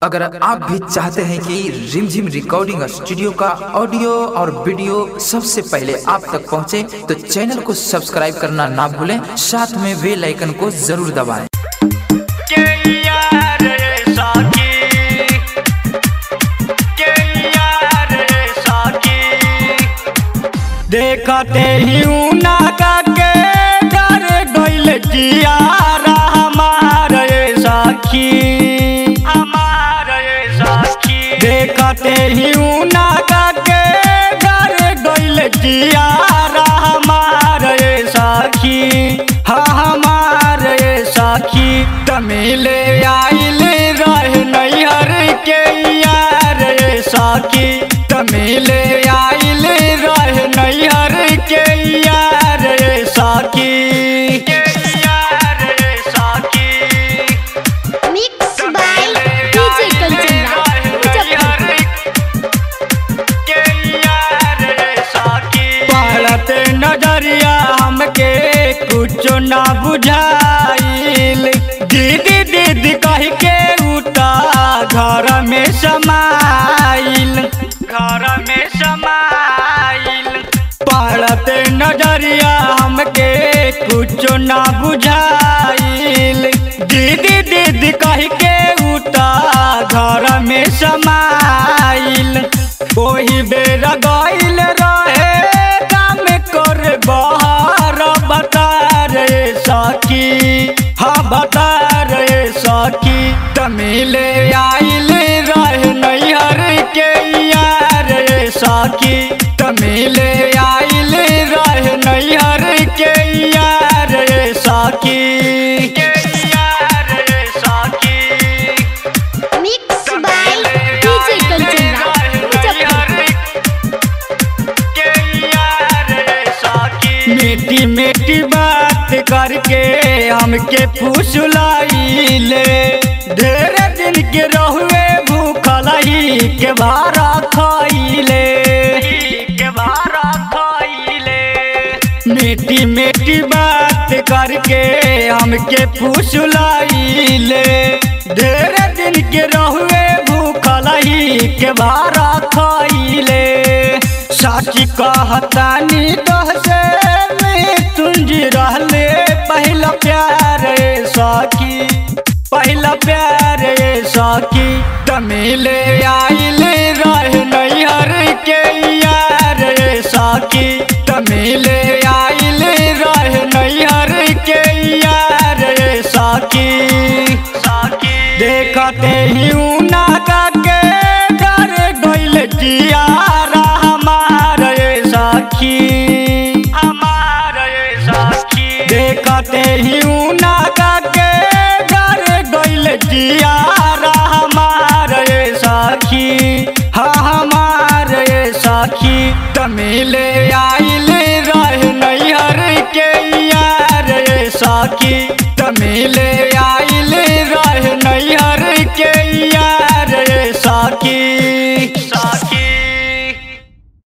अगर आप भी चाहते हैं कि रिमझिम रिकॉर्डिंग स्टूडियो का ऑडियो और वीडियो सबसे पहले आप तक पहुंचे, तो चैनल को सब्सक्राइब करना ना भूलें साथ में बेल आइकन को जरूर दबाएं के यार साकी के यार साकी देखते ही उना का के डर गइल कियारा हमार साखी हमार साखी देखते ही उना का के डर गइल कियारा हमार साखी हाँ हमार साखी तमिले आइल रह नैहर के यार साखी तमिले आइल रह नैहर के यार साखी यार साखी Mixed by DJ Kanchan Rao, Muzaffarpur. पढ़त नजरिया हमके कुछ ना बुझाइल दीदी दीदी कह के उठा घर में समाइल घर में समाइल पढ़त नजरिया हमके कुछ ना बुझाइल दीदी दीदी कह के उठा घर में समाइल ओही बेर गइल रहे काम कर बाहर बता रे सखी हाँ बता रे सखी तमिले आइल रहे नैहर के यार सखी तमिले आइल रहे नैहर के यार सखी यार सखी Mixed by DJ Kanchan Rao, Muzaffarpur. मीठी मीठी बात करके हमके फुसलाइले ढेर दिन के रहुए भूखल ही के बारा खाइले के बारा खाइले मीठी मीठी बात करके हमके फुसलाइले ढेर दिन के रहुए भूखल ही के बारा खाइले साची कहतानी तोहसे में तुंजी रहले पहला प्यार साकी पहला प्यार साकी तमिले आइल रह नैहर के यार साकी तमिले आइल रह नैहर के यार साकी साकी देखते ही उना का के डर गइल कियारा हमार साखी हमार साखी देखते ही उना का के डर गइल कियारा हमार साखी हाँ हमार साखी तमिले आइल रह नैहर के यार साखी तमिले आइल रह नैहर के यार साखी